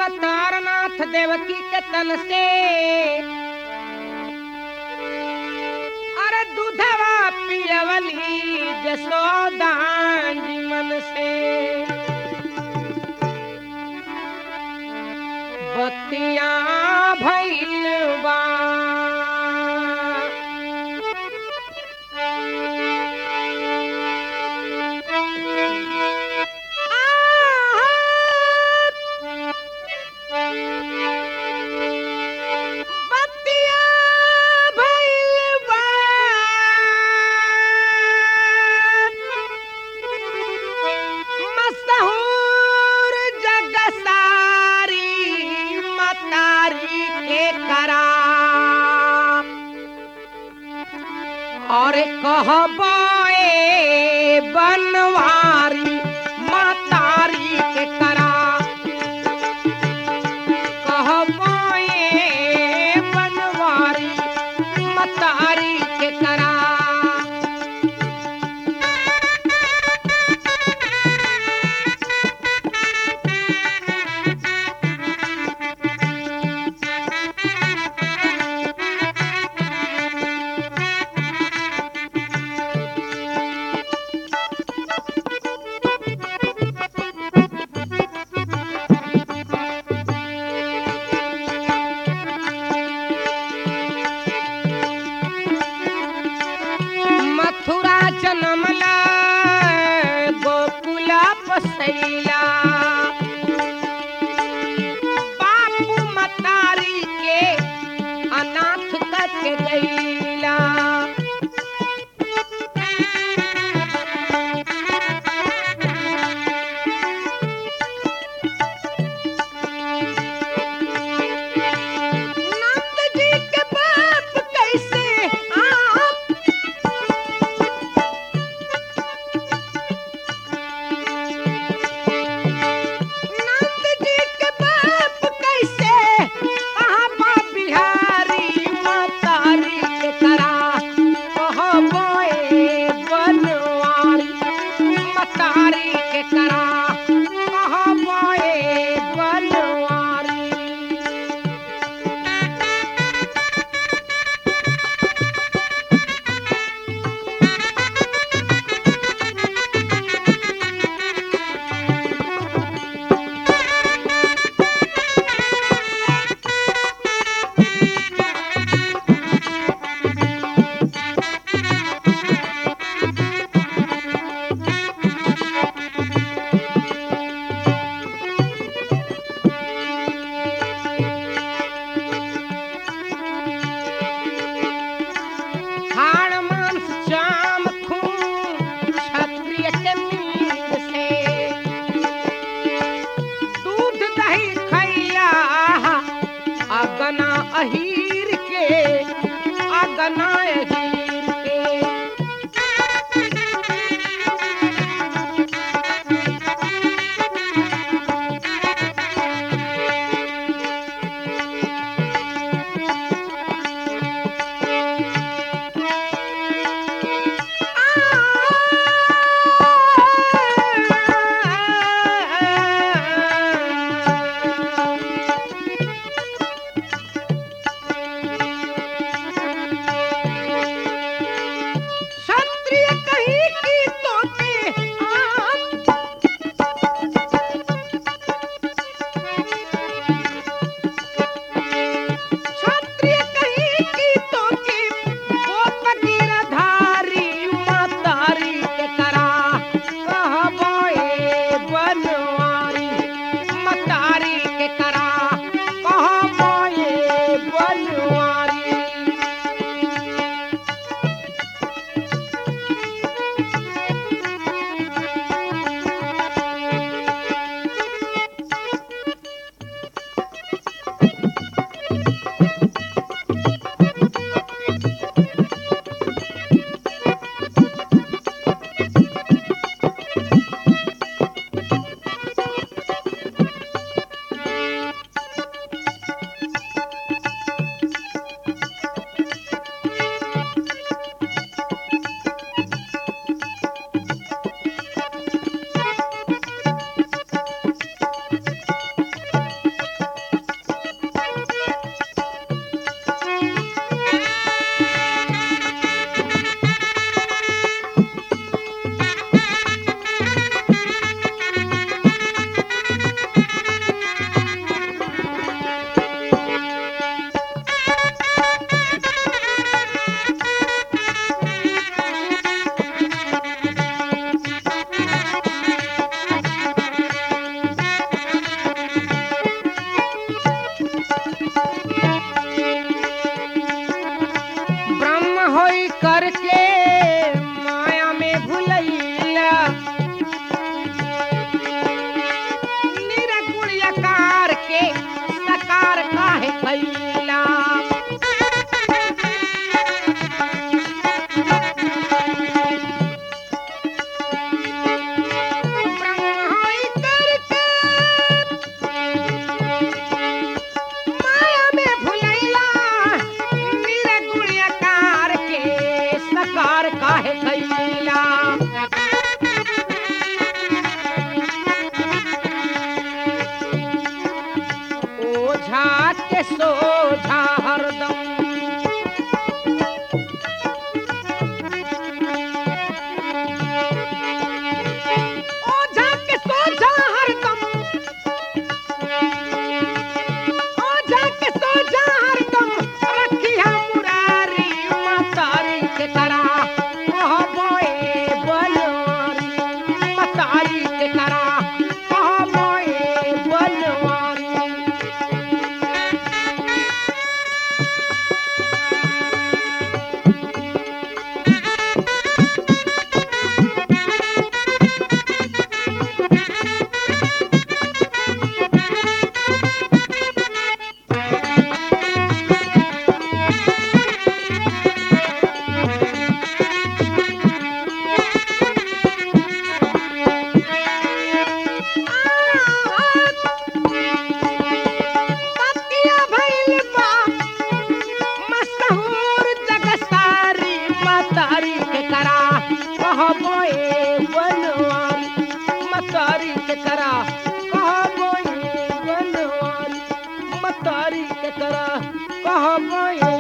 तारनाथ देवकी के तन से अरे दूधवा पियवली जसोदा जी मन से बतिया भैल बा बतिया भइल बा। मशहूर जग सारी मतारी के करा और कहबो ए बनवारी मतारी के करा कहबो ए बनवारी मतारी के करा मथुरा जनमला गोकुला पसैला बापू मतारी के अनाथ करके गईला नंद जी के बाप कैसे आप नंद जी के बाप कैसे कहाँ बा बिहारी मतारी के करा कहाँ बोए बनवारी मतारी के करा कहाँ बोए बनवारी हाड़ मांस चाम खून क्षत्रिय के मीत से दूध दही खैया अगना अहीर के अगना अहीर के ये बनवारी मतारी के करा कहबो ये बनवारी मतारी के करा कहबो ये